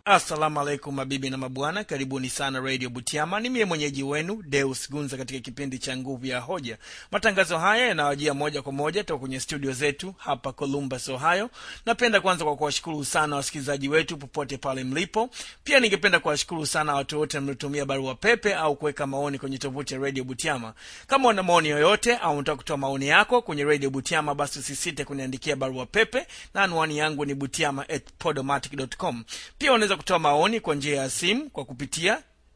assalamu alaikum mabibi na mabwana karibuni sana radio butiama ni mie mwenyeji wenu deus gunza katika kipindi cha nguvu ya hoja matangazo haya yanawajia moja kwa moja toka kwenye studio zetu hapa columbus ohio napenda kwanza kwa kuwashukuru sana wasikilizaji wetu popote pale mlipo pia ningependa kuwashukuru sana watu wote mliotumia barua pepe au kuweka maoni kwenye tovuti ya radio butiama kama una maoni yoyote au unataka kutoa maoni yako kwenye radio butiama basi usisite kuniandikia barua pepe na anwani yangu ni butiama at podomatic.com pia unaweza kutoa maoni kwa njia ya simu kwa kupitia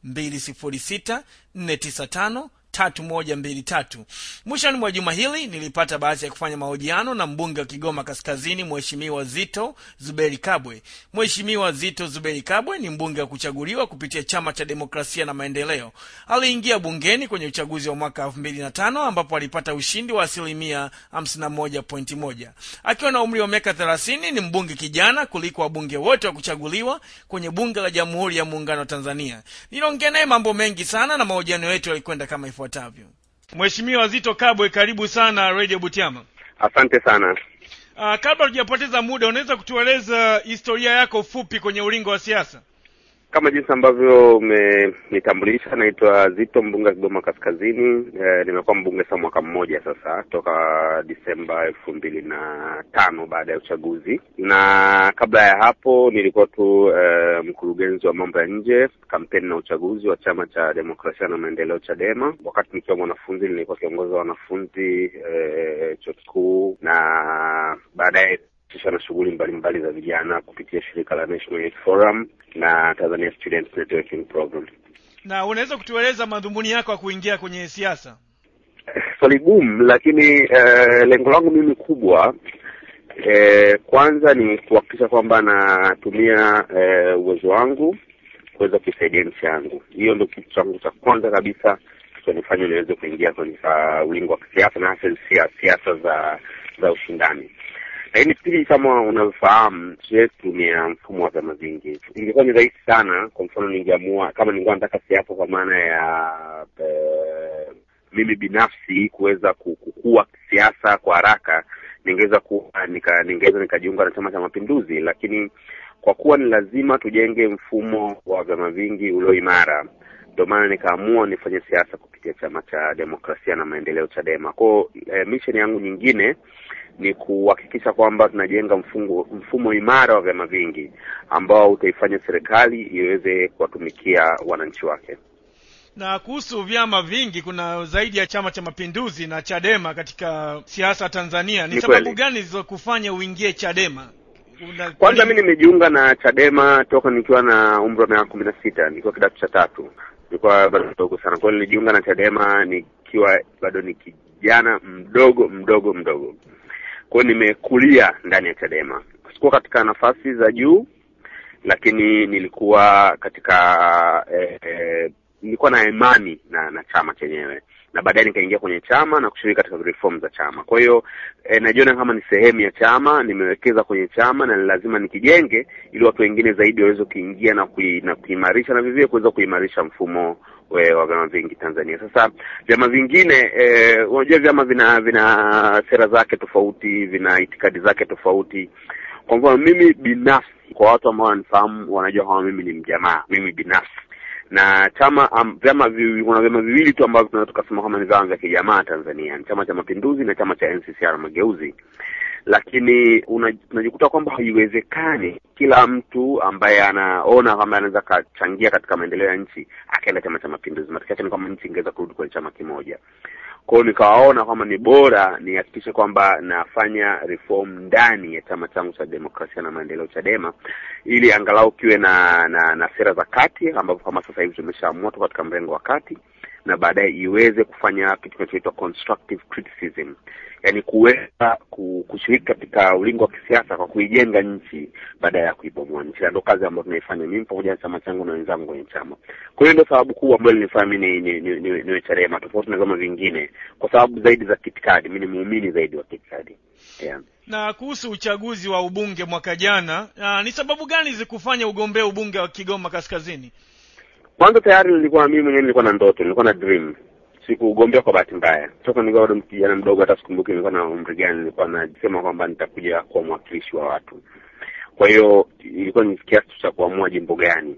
206 tatu moja mbili tatu mwishoni mwa juma hili nilipata bahati ya kufanya mahojiano na mbunge wa kigoma kaskazini mheshimiwa zito zuberi kabwe mheshimiwa zito zuberi kabwe ni mbunge wa kuchaguliwa kupitia chama cha demokrasia na maendeleo aliingia bungeni kwenye uchaguzi wa mwaka elfu mbili na tano ambapo alipata ushindi wa asilimia hamsini na moja pointi moja akiwa na umri wa miaka thelathini ni mbunge kijana kuliko wabunge wote wa kuchaguliwa kwenye bunge la jamhuri ya muungano wa tanzania niliongea naye mambo mengi sana na mahojiano yetu yalikwenda kama ifuatavyo mheshimiwa zito kabwe karibu sana radio butiama Asante sana. uh, kabla tujapoteza muda unaweza kutueleza historia yako fupi kwenye ulingo wa siasa Kama jinsi ambavyo umenitambulisha, naitwa Zito, mbunge wa Kigoma Kaskazini. E, nimekuwa mbunge sasa mwaka mmoja sasa, toka Disemba elfu mbili na tano baada ya uchaguzi, na kabla ya hapo nilikuwa tu e, mkurugenzi wa mambo ya nje, kampeni na uchaguzi wa chama cha demokrasia na maendeleo CHADEMA. Wakati nikiwa mwanafunzi, nilikuwa kiongozi wa wanafunzi e, chuo kikuu na baadaye kisha na shughuli mbalimbali za vijana kupitia shirika la National Youth Forum na Tanzania Students Networking Program. na unaweza kutueleza madhumuni yako ya kuingia kwenye siasa Swali gumu, lakini eh, lengo langu mimi kubwa eh, kwanza ni kuhakikisha kwamba natumia eh, uwezo wangu kuweza kuisaidia nchi yangu. Hiyo ndio kitu changu cha kwanza kabisa kilichonifanya niweze kuingia kwenye uh, ulingo wa kisiasa na hasa sia- siasa za za ushindani. Lakini pili, kama unavyofahamu, nchi yetu ni ya mfumo wa vyama vingi. Ingekuwa ni rahisi sana, kwa mfano, ningeamua kama ningekuwa nataka siasa kwa maana ya eh, mimi binafsi kuweza ku- kukua kisiasa kwa haraka, ningeweza kuwa nika, ningeweza nikajiunga na Chama cha Mapinduzi, lakini kwa kuwa ni lazima tujenge mfumo wa vyama vingi ulio imara, ndio maana nikaamua nifanye siasa kupitia chama cha demokrasia na maendeleo CHADEMA. Kwao eh, mission yangu nyingine ni kuhakikisha kwamba tunajenga mfungo, mfumo imara wa vyama vingi ambao utaifanya serikali iweze kuwatumikia wananchi wake. na kuhusu vyama vingi kuna zaidi ya chama cha mapinduzi na chadema katika siasa tanzania ni Ni sababu kweli. gani zilizokufanya uingie chadema Una- Kwanza mi nimejiunga na CHADEMA toka nikiwa na umri wa miaka kumi na sita nikiwa kidato cha tatu, nilikuwa bado mdogo sana. Kwa hiyo nilijiunga na CHADEMA nikiwa bado ni kijana mdogo mdogo mdogo. Kwa hiyo nimekulia ndani ya CHADEMA, sikuwa katika nafasi za juu, lakini nilikuwa katika eh, eh, nilikuwa na imani na na chama chenyewe na baadaye nikaingia kwenye chama na kushiriki katika reform za chama. Kwa hiyo eh, najiona kama ni sehemu ya chama, nimewekeza kwenye chama na ni lazima nikijenge ili watu wengine zaidi waweze kuingia na kui, na kuimarisha na vivyo kuweza kuimarisha mfumo we, wa vyama vingi Tanzania. Sasa vyama vingine eh, unajua vyama vina vina sera zake tofauti, vina itikadi zake tofauti. Kwa mfano mimi binafsi, kwa watu ambao wananifahamu wanajua kama mimi ni mjamaa, mimi binafsi na chama um, vyama vi, kuna vyama viwili tu ambavyo tunaweza tukasema kama ni vyama vya kijamaa Tanzania, ni Chama cha Mapinduzi na chama cha NCCR Mageuzi. Lakini una- unajikuta kwamba haiwezekani kila mtu ambaye anaona kwamba anaweza akachangia katika maendeleo ya nchi akaenda Chama cha Mapinduzi. Matokeo yake ni kwamba nchi ingeweza kurudi kwenye chama kimoja. Kwa hiyo nikawaona kwamba ni bora nihakikishe kwamba nafanya reform ndani ya chama changu cha demokrasia na maendeleo CHADEMA, ili angalau kiwe na na, na sera za kati, ambapo kama sasa hivi tumeshaamua tuko katika mrengo wa kati, na baadaye iweze kufanya kitu kinachoitwa constructive criticism, yaani kuweza ku- kushiriki katika ulingo wa kisiasa kwa kuijenga nchi baada ya kuibomoa nchi. Na Ndio kazi ambayo tunaifanya mimi pamoja na chama changu na wenzangu kwenye chama. Kwa hiyo ndio sababu kubwa ambayo ilinifanya mimi ni, ni, ni, ni, niwe CHADEMA tofauti na vyama vingine, kwa sababu zaidi za kiitikadi. Mimi ni muumini zaidi wa kiitikadi yeah. na kuhusu uchaguzi wa ubunge mwaka jana ah, ni sababu gani zikufanya ugombee ubunge wa kigoma kaskazini Kwanza tayari nilikuwa mimi mwenyewe nilikuwa na ndoto, nilikuwa na dream. Sikugombea kwa bahati mbaya. Toka nilikuwa bado kijana mdogo, hata sikumbuki nilikuwa na umri gani, nilikuwa nasema kwamba nitakuja kuwa mwakilishi wa watu. Kwa hiyo ilikuwa ni kiasi cha kuamua jimbo gani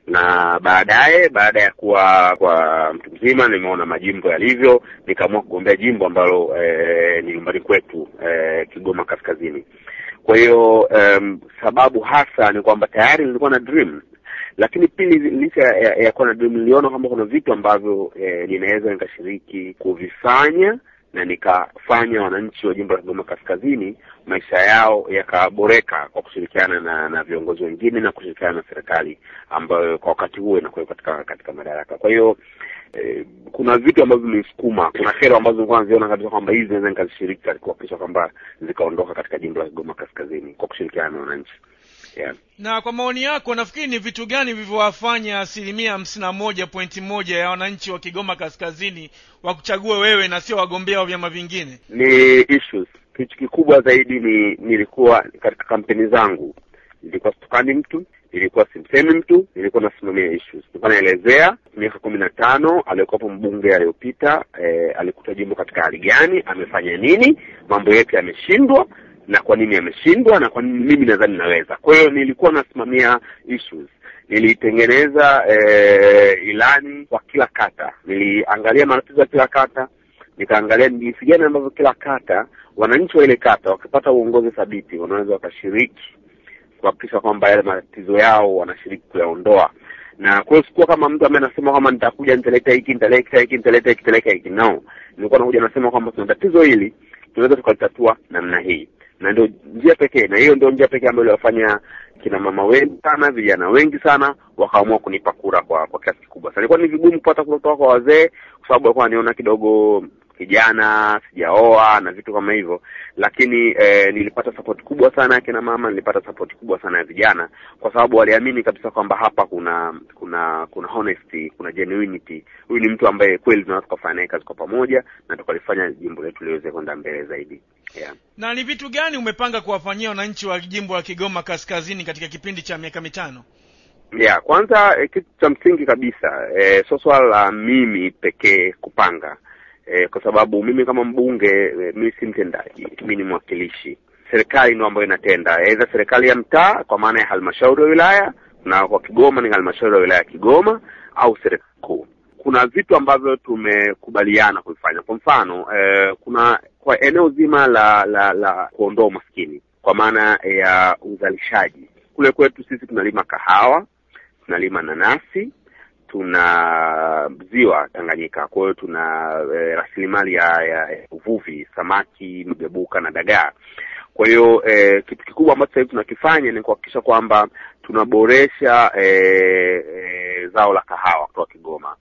na baadaye baada ya kuwa kwa mtu mzima nimeona majimbo yalivyo, nikaamua kugombea jimbo ambalo eh, ni nyumbani kwetu eh, Kigoma Kaskazini. Kwa hiyo um, sababu hasa ni kwamba tayari nilikuwa na dream, lakini pili, licha ya, ya kuwa na dream, niliona kwamba kuna vitu ambavyo eh, ninaweza nikashiriki kuvifanya na nikafanya wananchi wa jimbo la Kigoma Kaskazini maisha yao yakaboreka kwa kushirikiana na na viongozi wengine na kushirikiana na serikali ambayo kwa wakati huo inakuwa katika katika madaraka. Kwa hiyo eh, kuna vitu ambavyo vimenisukuma, kuna kero ambazo nilikuwa naziona kabisa kwamba hizi naweza nikazishiriki katika kuhakikisha kwamba zikaondoka katika jimbo la Kigoma Kaskazini kwa kushirikiana na wananchi yeah. na kwa maoni yako nafikiri ni vitu gani vilivyowafanya asilimia hamsini na moja pointi moja ya wananchi wa kigoma kaskazini wakuchague wewe na sio wagombea wa vyama vingine Ni issues. Kitu kikubwa zaidi ni nilikuwa katika kampeni zangu, nilikuwa situkani mtu, nilikuwa simsemi mtu, nilikuwa nasimamia issues. Nilikuwa naelezea miaka kumi na tano aliyekuwapo mbunge aliyopita, eh, alikuta jimbo katika hali gani, amefanya nini, mambo yetu yameshindwa na kwa nini ameshindwa na kwa nini mimi nadhani naweza. Kwa hiyo nilikuwa nasimamia issues nilitengeneza eh, ilani kwa kila kata, niliangalia matatizo ya kila kata, nikaangalia ni jinsi gani ambavyo kila kata, wananchi wa ile kata wakipata uongozi thabiti, wanaweza wakashiriki kuhakikisha kwamba yale matatizo yao wanashiriki kuyaondoa. Na kwa hiyo sikuwa kama mtu ambaye anasema kwamba nitakuja nitaleta hiki nitaleta hiki nitaleta hiki nitaleta hiki, no, nilikuwa nakuja nasema kwamba tuna tatizo hili, tunaweza tukalitatua namna hii na ndio njia pekee, na hiyo ndio njia pekee ambayo iliwafanya kina mama wengi sana, vijana wengi sana wakaamua kunipa kura kwa kwa kiasi kikubwa sana. Ilikuwa ni vigumu kupata kura kutoka kwa wazee, kwa sababu walikuwa waniona kidogo kijana, sijaoa na vitu kama hivyo, lakini eh, nilipata support kubwa sana ya kina mama, nilipata support kubwa sana ya vijana, kwa sababu waliamini kabisa kwamba hapa kuna kuna kuna honesty, kuna genuinity. Huyu ni mtu ambaye kweli tunaweza tukafanya naye kazi kwa pamoja na tukalifanya jimbo letu liweze kwenda mbele zaidi yeah. na ni vitu gani umepanga kuwafanyia wananchi wa jimbo la kigoma kaskazini katika kipindi cha miaka mitano Yeah, kwanza eh, kitu cha msingi kabisa eh, sio swala la mimi pekee kupanga eh, kwa sababu mimi kama mbunge eh, mimi si mtendaji, mimi ni mwakilishi. Serikali ndio ambayo inatenda, aidha serikali ya mtaa kwa maana ya halmashauri ya wilaya, na kwa Kigoma ni halmashauri ya wilaya ya Kigoma au serikali kuu. Kuna vitu ambavyo tumekubaliana kuvifanya. Kwa mfano eh, kuna kwa eneo zima la la la kuondoa umaskini kwa maana ya uzalishaji, kule kwetu sisi tunalima kahawa tunalima nanasi, tuna ziwa Tanganyika, kwa hiyo tuna e, rasilimali ya, ya, ya uvuvi, samaki, mgebuka na dagaa. Kwa hiyo e, kitu kikubwa ambacho sasa hivi tunakifanya ni kuhakikisha kwamba tunaboresha e, e, zao la kahawa kutoka Kigoma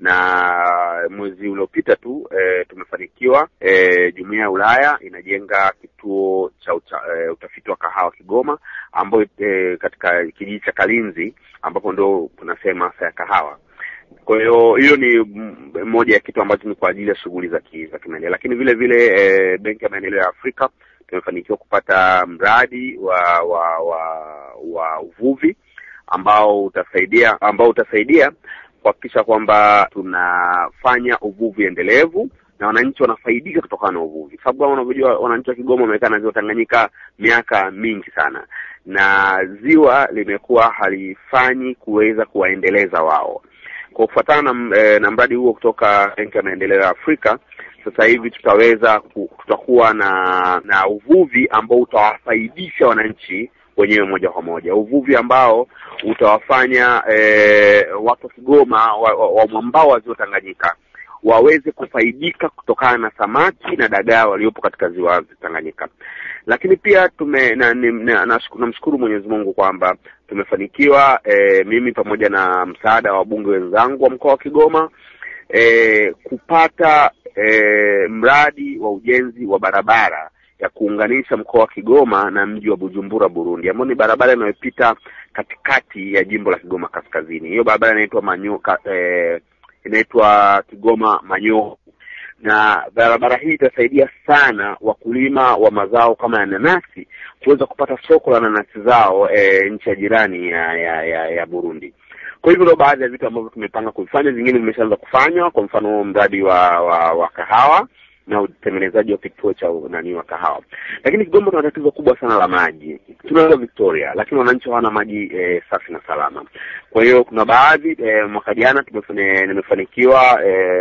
na mwezi uliopita tu e, tumefanikiwa e, jumuiya ya Ulaya inajenga kituo cha uta, e, utafiti wa kahawa Kigoma, ambayo e, katika kijiji cha Kalinzi ambapo ndo kuna sehemu hasa ya kahawa. Kwa hiyo hiyo ni moja ya kitu ambacho ni kwa ajili ya shughuli za za kimaendeleo, lakini vile vile e, Benki ya Maendeleo ya Afrika tumefanikiwa kupata mradi wa wa wa, wa uvuvi ambao utasaidia ambao utasaidia kuhakikisha kwamba tunafanya uvuvi endelevu na wananchi wanafaidika kutokana na uvuvi, sababu kama unavyojua wananchi wa Kigoma wamekaa na ziwa Tanganyika miaka mingi sana, na ziwa limekuwa halifanyi kuweza kuwaendeleza wao. Kwa kufuatana na, e, na mradi huo kutoka Benki ya Maendeleo ya Afrika, sasa hivi tutaweza tutakuwa na na uvuvi ambao utawafaidisha wananchi wenyewe moja kwa moja, uvuvi ambao utawafanya e, watu wa Kigoma wa, wa, wa mwambao wa ziwa Tanganyika waweze kufaidika kutokana na samaki na dagaa waliopo katika ziwa Tanganyika. Lakini pia tume na, na, na, namshukuru Mwenyezi Mungu kwamba tumefanikiwa e, mimi pamoja na msaada wa wabunge wenzangu wa mkoa wa Kigoma e, kupata e, mradi wa ujenzi wa barabara ya kuunganisha mkoa wa Kigoma na mji wa Bujumbura Burundi, ambayo ni barabara inayopita katikati ya jimbo la Kigoma Kaskazini. Hiyo barabara inaitwa Manyo eh, inaitwa Kigoma Manyo, na barabara hii itasaidia sana wakulima wa mazao kama ya nanasi kuweza kupata soko la nanasi zao eh, nchi ya jirani ya, ya, ya, ya Burundi. Kwa hivyo ndio baadhi ya vitu ambavyo tumepanga kuvifanya, vingine vimeshaanza kufanywa, kwa mfano mradi wa, wa, wa kahawa na utengenezaji wa kituo cha nani wa kahawa. Lakini Kigoma tuna tatizo kubwa sana la maji. Tunaweza Victoria, lakini wananchi hawana maji e, safi na salama. Kwa hiyo kuna baadhi e, mwaka jana nimefanikiwa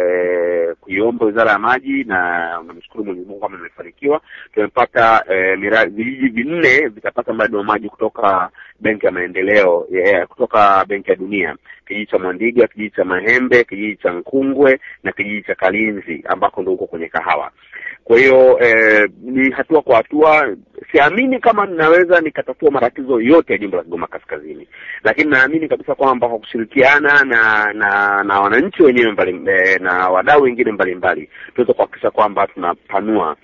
e, kuiomba Wizara ya Maji na namshukuru Mwenyezi Mungu kama nimefanikiwa. Tumepata e, miradi vijiji vinne vitapata mradi wa maji kutoka Benki ya Maendeleo yeah, kutoka Benki ya Dunia, kijiji cha Mwandiga, kijiji cha Mahembe, kijiji cha Nkungwe na kijiji cha Kalinzi ambako ndo huko kwenye kahawa. Kwa hiyo eh, ni hatua kwa hatua. Siamini kama ninaweza nikatatua matatizo yote ya jimbo la Kigoma Kaskazini, lakini naamini kabisa kwamba kwa kushirikiana na na na wananchi wenyewe mbali eh, na wadau wengine mbalimbali tunaweza kuhakikisha kwamba tunapanua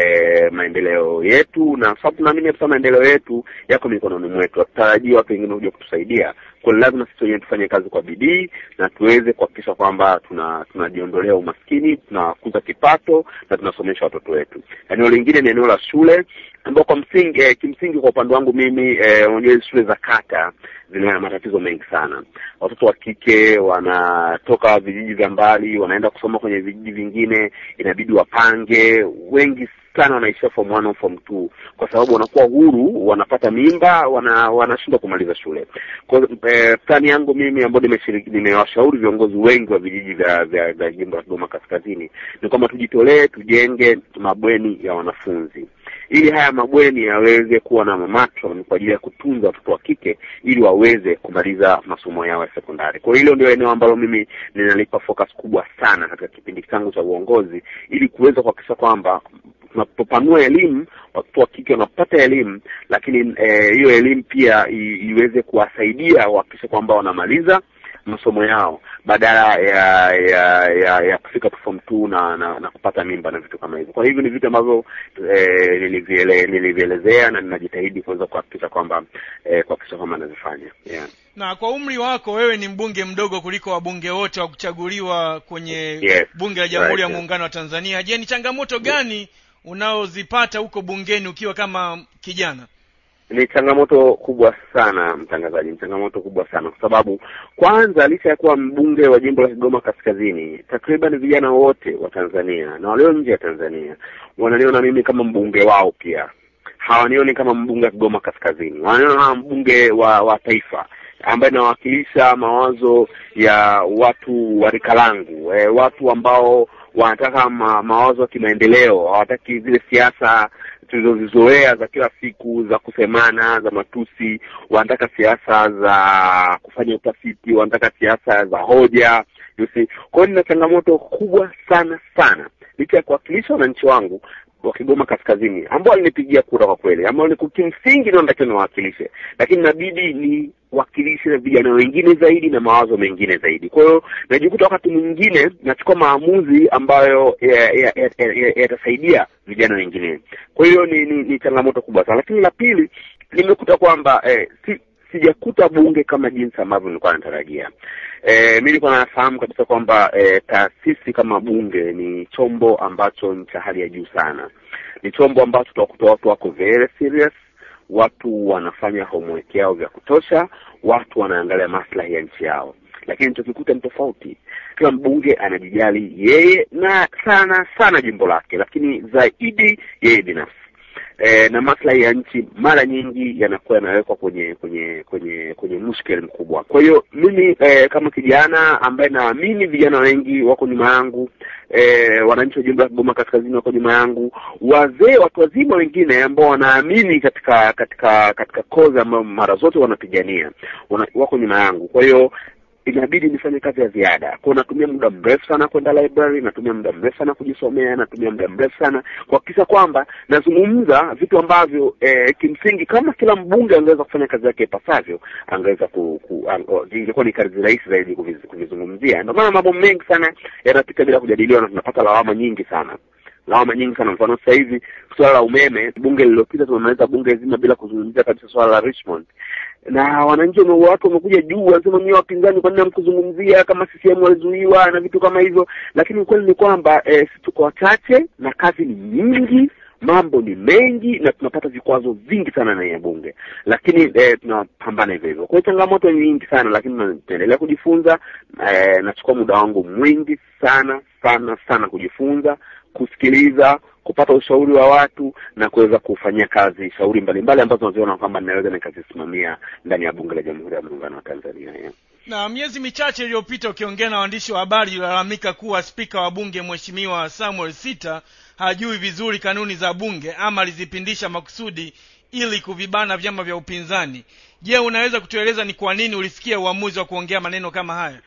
E, maendeleo yetu na sababu tunaamini kabisa maendeleo yetu yako mikononi mwetu. Hatutarajii watu wengine kuja kutusaidia, kwa lazima sisi wenyewe tufanye kazi kwa bidii na tuweze kuhakikisha kwamba tuna tunajiondolea umaskini, tunakuza kipato na tunasomesha watoto wetu. Eneo lingine ni eneo la shule ambao kwa msingi eh, kimsingi kwa upande wangu mimi unajua eh, shule za kata zina matatizo mengi sana. Watoto wa kike wanatoka vijiji vya mbali wanaenda kusoma kwenye vijiji vingine, inabidi wapange. Wengi sana wanaishia form one au form two kwa sababu wanakuwa huru, wanapata mimba, wana wanashindwa kumaliza shule. Kwa eh, plani yangu mimi ambayo nimeshiriki, nimewashauri viongozi wengi wa vijiji vya vya, vya jimbo la Kigoma Kaskazini ni kwamba tujitolee, tujenge mabweni ya wanafunzi ili haya mabweni yaweze kuwa na matron kwa ajili ya kutunza watoto wa kike ili waweze kumaliza masomo yao ya sekondari. Kwa hilo ndio eneo ambalo mimi ninalipa focus kubwa sana katika kipindi changu cha uongozi ili kuweza kuhakikisha kwamba tunapopanua elimu watoto wa kike wanapata elimu, lakini hiyo eh, elimu pia i, iweze kuwasaidia wahakikishe kwamba wanamaliza masomo yao badala ya ya ya, ya kufika form two na, na na kupata mimba na vitu kama hivyo. Kwa hivyo ni vitu ambavyo eh, niliviele, nilivielezea na ninajitahidi kuweza kuhakikisha kwamba eh, kuhakikisha kwamba nazifanya yeah. Na kwa umri wako wewe ni mbunge mdogo kuliko wabunge wote wa kuchaguliwa kwenye Yes, bunge la Jamhuri right, ya yeah. Muungano wa Tanzania. Je, ni changamoto gani unaozipata huko bungeni ukiwa kama kijana? Ni changamoto kubwa sana mtangazaji, ni changamoto kubwa sana kwa sababu kwanza, licha ya kuwa mbunge wa jimbo la Kigoma Kaskazini, takriban vijana wote wa Tanzania na walio nje ya Tanzania wananiona mimi kama mbunge wao, pia hawanioni kama mbunge wa Kigoma Kaskazini, wananiona kama mbunge wa wa taifa ambaye nawakilisha mawazo ya watu wa rika langu, e, watu ambao wanataka ma, mawazo ya kimaendeleo, hawataki zile siasa tulizozizoea za kila siku za kusemana, za matusi. Wanataka siasa za kufanya utafiti, wanataka siasa za hoja. you see. Kwa hiyo nina changamoto kubwa sana sana, licha ya kuwakilisha wananchi wangu wa Kigoma Kaskazini ambao walinipigia kura kwa kweli, ambao ni kimsingi ndio natakiwa niwawakilishe, lakini inabidi ni wakilishe vijana wengine zaidi na mawazo mengine zaidi. Kwa hiyo najikuta wakati mwingine nachukua maamuzi ambayo yatasaidia ya, ya, ya, ya vijana wengine. Kwa hiyo ni, ni, ni changamoto kubwa sana, lakini la pili nimekuta kwamba eh, si sijakuta bunge kama jinsi ambavyo nilikuwa natarajia. E, mi nilikuwa nafahamu kabisa kwamba e, taasisi kama bunge ni chombo ambacho ni cha hali ya juu sana. Ni chombo ambacho utakuta watu wako very serious, watu wanafanya homework yao vya kutosha, watu wanaangalia maslahi ya nchi yao, lakini tukikuta ni tofauti. Kila mbunge anajijali yeye na sana sana jimbo lake, lakini zaidi yeye binafsi e, na maslahi ya nchi mara nyingi yanakuwa yanawekwa kwenye kwenye kwenye kwenye mushkeli mkubwa. Kwa hiyo mimi e, kama kijana ambaye naamini vijana wengi wako nyuma yangu e, wananchi wa jimbo la Kigoma Kaskazini wako nyuma yangu, wazee, watu wazima wengine ambao wanaamini katika katika katika kozi ambayo mara zote wanapigania wana, wako nyuma yangu. Kwa hiyo inabidi nifanye kazi ya ziada kwao. Natumia muda mrefu sana kwenda library, natumia muda mrefu sana kujisomea, natumia muda mrefu sana kuhakikisha kwamba nazungumza vitu ambavyo eh, kimsingi kama kila mbunge angeweza kufanya kazi yake ipasavyo, angeweza ku, ku ingekuwa ni kazi rahisi zaidi kuviz- kuvizungumzia. Ndio maana mambo mengi sana yanapita bila kujadiliwa na tunapata lawama nyingi sana lawama nyingi sana. Mfano sasa hivi suala la umeme, bunge lililopita tumemaliza bunge zima bila kuzungumzia kabisa suala la Richmond na wananchi wame- watu wamekuja juu wanasema nyie wapinzani, kwa nini hamkuzungumzia kama CCM walizuiwa na vitu kama hivyo? Lakini ukweli ni kwamba eh, sisi tuko wachache na kazi ni nyingi, mambo ni mengi na tunapata vikwazo vingi sana ndani ya bunge, lakini eh, tunapambana hivyo hivyo. Kwa hiyo changamoto ni nyingi sana, lakini tunaendelea kujifunza. Eh, nachukua muda wangu mwingi sana sana sana kujifunza, kusikiliza, kupata ushauri wa watu na kuweza kufanyia kazi shauri mbalimbali ambazo naziona kwamba ninaweza nikazisimamia ndani ya bunge la Jamhuri ya Muungano wa Tanzania yeah. na miezi michache iliyopita ukiongea na waandishi wa habari ulalamika kuwa spika wa bunge mheshimiwa samuel sita hajui vizuri kanuni za bunge ama alizipindisha makusudi ili kuvibana vyama vya upinzani je unaweza kutueleza ni kwa nini ulifikia uamuzi wa kuongea maneno kama haya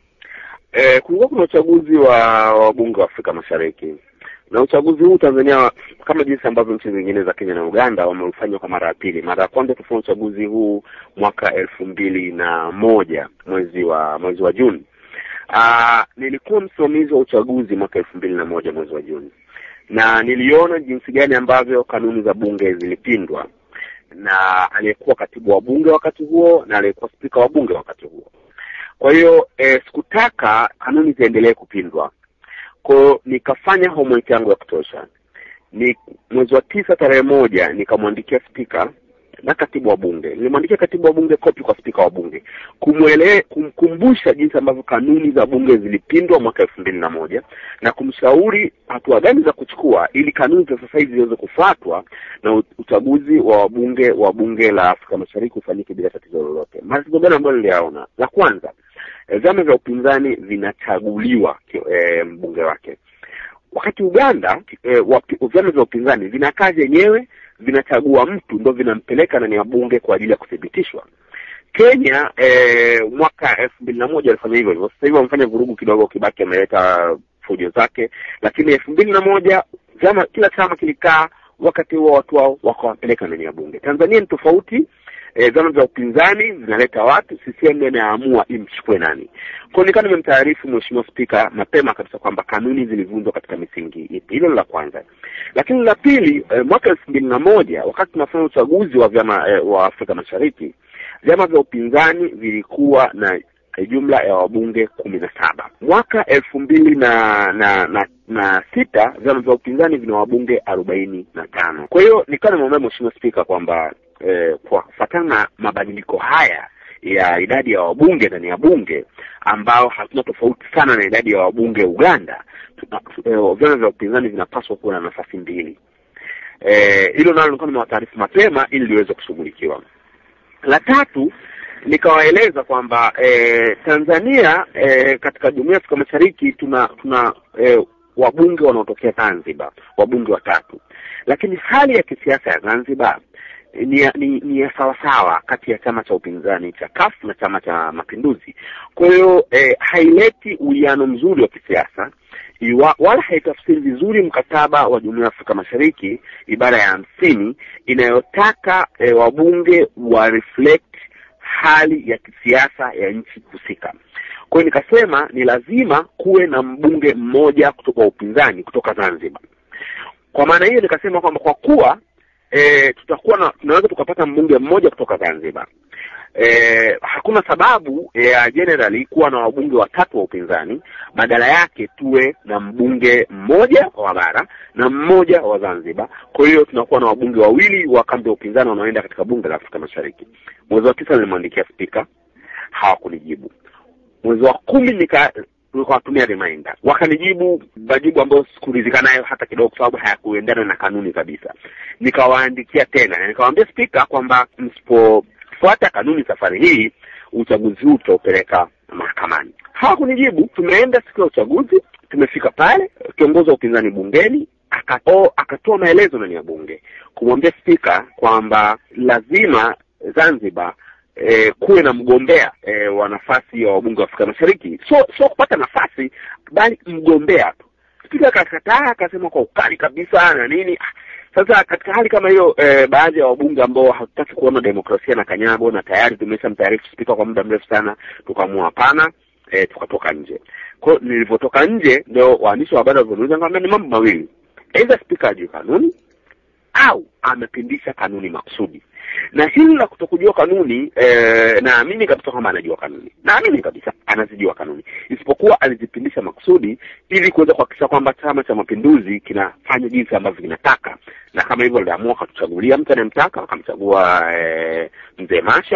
Eh, kulikuwa kuna uchaguzi wa wabunge wa Afrika Mashariki na uchaguzi huu Tanzania kama jinsi ambavyo nchi zingine za Kenya na Uganda wameufanya kwa mara ya pili. Mara ya kwanza tufanya uchaguzi huu mwaka elfu mbili na moja mwezi wa mwezi wa Juni. Aa, nilikuwa msimamizi wa uchaguzi mwaka elfu mbili na moja mwezi wa Juni na niliona jinsi gani ambavyo kanuni za bunge zilipindwa na aliyekuwa katibu wa bunge wakati huo na aliyekuwa spika wa bunge wakati huo. Kwa hiyo eh, sikutaka kanuni ziendelee kupindwa kwao nikafanya homework yangu ya kutosha ni mwezi wa tisa tarehe moja nikamwandikia spika na katibu wa bunge nilimwandikia katibu wa bunge kopi kwa spika wa bunge kumwele kumkumbusha jinsi ambavyo kanuni za bunge zilipindwa mwaka elfu mbili na moja na kumshauri hatua gani za kuchukua ili kanuni za sasa hivi ziweze kufuatwa na uchaguzi wa wabunge wa bunge la afrika mashariki ufanyike bila tatizo lolote matatizo gani ambayo niliyaona la kwanza vyama vya upinzani vinachaguliwa e, mbunge wake wakati uganda e, vyama vya upinzani vinakaa vyenyewe vinachagua mtu ndo vinampeleka ndani ya bunge kwa ajili ya kuthibitishwa kenya e, mwaka elfu mbili na moja walifanya hivyo hivyo sasa hivi wamefanya vurugu kidogo kibaki ameleta fujo zake lakini elfu mbili na moja vyama kila chama kilikaa wakati huo watu wao wakawapeleka ndani ya bunge tanzania ni tofauti e, vyama vya upinzani vinaleta watu CCM inaamua imchukue nani. Kwa nikaa nimemtaarifu mheshimiwa spika mapema kabisa kwamba kanuni zilivunjwa katika misingi ipi. Hilo la kwanza. Lakini la pili, e, mwaka elfu mbili na moja wakati tunafanya uchaguzi wa vyama e, wa Afrika Mashariki, vyama vya upinzani vilikuwa na jumla ya wabunge kumi na saba. Mwaka elfu mbili na na na na sita vyama vya upinzani vina wabunge arobaini na tano. Kwa hiyo nikawa nimwambia mheshimiwa spika kwamba eh, kwa kufuatana na mabadiliko haya ya idadi ya wabunge ndani ya bunge ambao hatuna tofauti sana na idadi ya wabunge Uganda, eh, vyama vya upinzani vinapaswa kuwa na nafasi mbili. Hilo eh, nalo nilikuwa nimewataarifu mapema ili liweze kushughulikiwa. La tatu nikawaeleza kwamba eh, Tanzania eh, katika jumuiya ya Afrika Mashariki tuna tuna eh, wabunge wanaotokea Zanzibar, wabunge watatu, lakini hali ya kisiasa ya Zanzibar ni ni, ni ya sawasawa kati ya chama cha upinzani cha CUF na chama cha Mapinduzi. Kwa hiyo eh, haileti uwiano mzuri wa kisiasa iwa, wala haitafsiri vizuri mkataba wa Jumuiya ya Afrika Mashariki ibara ya hamsini inayotaka eh, wabunge wa reflect hali ya kisiasa ya nchi husika. Kwa hiyo nikasema ni lazima kuwe na mbunge mmoja kutoka upinzani kutoka Zanzibar. Kwa maana hiyo nikasema kwamba kwa kuwa e, tutakuwa na tunaweza tukapata mbunge mmoja kutoka Zanzibar. E, hakuna sababu ya generally kuwa na wabunge watatu wa upinzani, badala yake tuwe na mbunge mmoja wa bara na mmoja wa Zanzibar. Kwa hiyo tunakuwa na wabunge wawili wa kambi ya upinzani wanaoenda katika bunge la Afrika Mashariki. Mwezi wa tisa nilimwandikia spika, hawakunijibu. Mwezi wa kumi nika nikawatumia reminder, wakanijibu majibu ambayo sikuridhika nayo hata kidogo, kwa sababu hayakuendana na kanuni kabisa. Nikawaandikia tena na nikawaambia spika kwamba msipofuata kanuni safari hii uchaguzi huu tutaupeleka mahakamani. Hawakunijibu. Tumeenda siku ya uchaguzi, tumefika pale, kiongozi wa upinzani bungeni akato, akatoa maelezo ndani ya bunge kumwambia spika kwamba lazima Zanzibar E, kuwe na mgombea e, wa nafasi ya wabunge wa Afrika Mashariki, so sio kupata nafasi, bali mgombea tu. Spika akakataa, akasema kwa ukali kabisa na nini. Sasa katika hali kama hiyo e, baadhi ya wabunge ambao hatutaki kuona demokrasia na kanyabo na tayari tumeshamtaarifu spika kwa muda mrefu sana, tukaamua hapana, e, tukatoka nje. Kwa hiyo nilivyotoka nje, ndio waandishi wa habari walivyoniuliza, nikamwambia ni mambo mawili, aidha spika ajue kanuni au amepindisha kanuni makusudi na hili la kutokujua kanuni eh, naamini kabisa kwamba anajua kanuni naamini kabisa anazijua kanuni isipokuwa alizipindisha makusudi ili kuweza kuhakikisha kwamba chama cha mapinduzi kinafanya jinsi ambavyo kinataka na kama hivyo aliamua akatuchagulia mtu anayemtaka akamchagua eh, mzee masha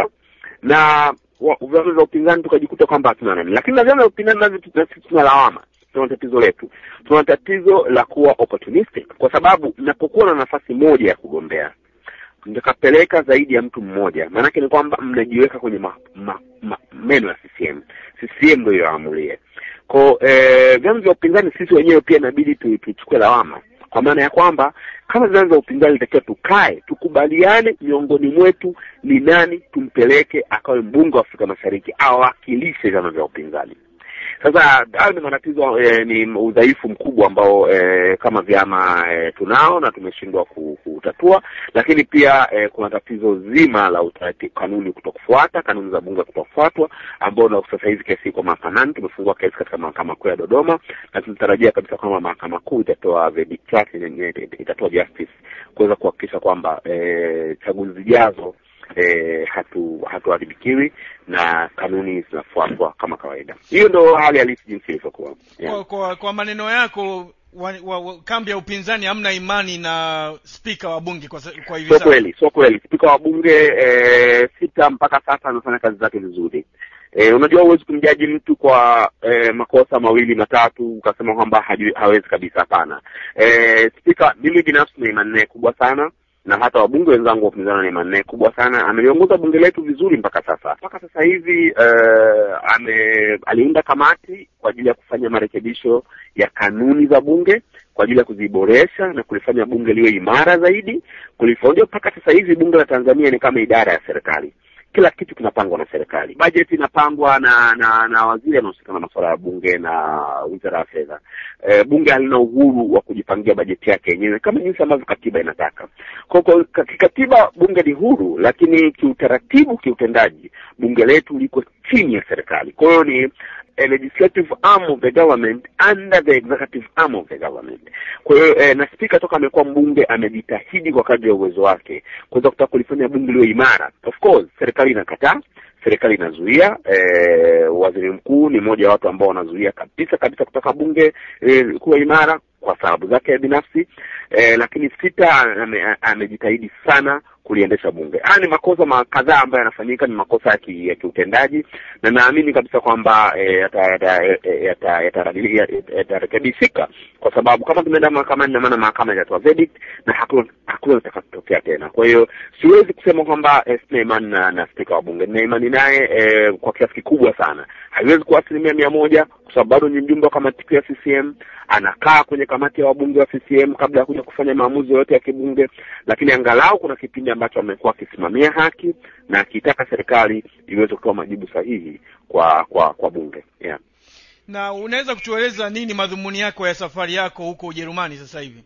na wa- vyama vya upinzani tukajikuta kwamba hatuna nani lakini na vyama vya upinzani navyo tu- na sisi tuna lawama tuna tatizo letu tuna tatizo la kuwa opportunistic kwa sababu mnapokuwa na nafasi moja ya kugombea mtakapeleka zaidi ya mtu mmoja maanake ni kwamba mnajiweka kwenye ma, ma, ma, meno ya CCM CCM ndio yoamulie ko eh, vyama vya upinzani sisi wenyewe pia inabidi tu- tuchukue lawama kwa maana ya kwamba kama vyama vya upinzani itakiwa tukae tukubaliane miongoni mwetu ni nani tumpeleke akawe mbunge wa Afrika Mashariki awakilishe vyama vya upinzani sasa hayo ni matatizo eh, ni udhaifu mkubwa ambao eh, kama vyama eh, tunao na tumeshindwa ku- kutatua lakini pia eh, kuna tatizo zima la utaratibu kanuni kutokufuata kanuni za bunge kutokufuatwa ambao na sasa hivi kesi iko mahakamani tumefungua kesi katika mahakama kuu ya Dodoma na tunatarajia kabisa kwamba mahakama kuu itatoa verdict yake yenye- itatoa justice kuweza kuhakikisha kwamba eh, chaguzi zijazo eh, hatu hatuharibikiwi na kanuni zinafuatwa kama kawaida. Hiyo ndo hali halisi jinsi ilivyokuwa. Yeah. kwa, kwa, kwa maneno yako wa, wa, wa, kambi ya upinzani hamna imani na spika wa bunge kwa, sa- kwa hivi Sio sasa kweli, sio kweli. Spika wa bunge eh, sita mpaka sasa anafanya kazi zake vizuri. Eh, unajua huwezi kumjaji mtu kwa eh, makosa mawili matatu ukasema kwamba hajui- hawezi kabisa. Hapana. Eh, spika, mimi binafsi na imani naye kubwa sana na hata wabunge wenzangu wa upinzani na imani naye kubwa sana. Ameliongoza bunge letu vizuri mpaka sasa. Mpaka sasa hivi eh, ame aliunda kamati kwa ajili ya kufanya marekebisho ya kanuni za bunge kwa ajili ya kuziboresha na kulifanya bunge liwe imara zaidi kulifanya mpaka sasa hivi bunge la Tanzania ni kama idara ya serikali kila kitu kinapangwa na serikali bajeti inapangwa na na na waziri anahusika na masuala ya bunge na wizara ya fedha e, bunge halina uhuru wa kujipangia bajeti yake yenyewe kama jinsi ambavyo katiba inataka kwa kwa ka- kikatiba bunge ni huru lakini kiutaratibu kiutendaji bunge letu liko chini ya serikali kwa hiyo ni a legislative arm of the government under the executive arm of the government. Kwa hiyo eh, na spika toka amekuwa mbunge amejitahidi kwa kadri ya uwezo wake kuweza kutaka kulifanya bunge liwe imara. Of course serikali inakataa, serikali inazuia. Eh, waziri mkuu ni mmoja wa watu ambao wanazuia kabisa kabisa kutaka bunge eh, kuwa imara kwa sababu zake binafsi eh, lakini sita ame- amejitahidi sana kuliendesha bunge. Haya ni makosa ma- kadhaa ambayo yanafanyika, ni makosa ya ki- ya kiutendaji na naamini kabisa kwamba eh, yata- yata- yata- yata- yata- yatarekebishika kwa sababu kama tumeenda mahakamani, na maana mahakama itatoa verdict na hakuna hakuna litakachotokea tena. Kwa hiyo siwezi kusema kwamba eh, sina imani na, na spika wa bunge. Nina imani naye eh, kwa kiasi kikubwa sana. Haiwezi kuwa asilimia mia moja kwa sababu bado ni mjumbe wa kamati kuu ya CCM, anakaa kwenye kamati ya wabunge wa CCM kabla ya kuja kufanya maamuzi yoyote ya kibunge, lakini angalau kuna kipindi ambacho amekuwa akisimamia haki na akitaka serikali iweze kutoa majibu sahihi kwa kwa kwa bunge yeah. na unaweza kutueleza nini madhumuni yako ya safari yako huko ujerumani sasa hivi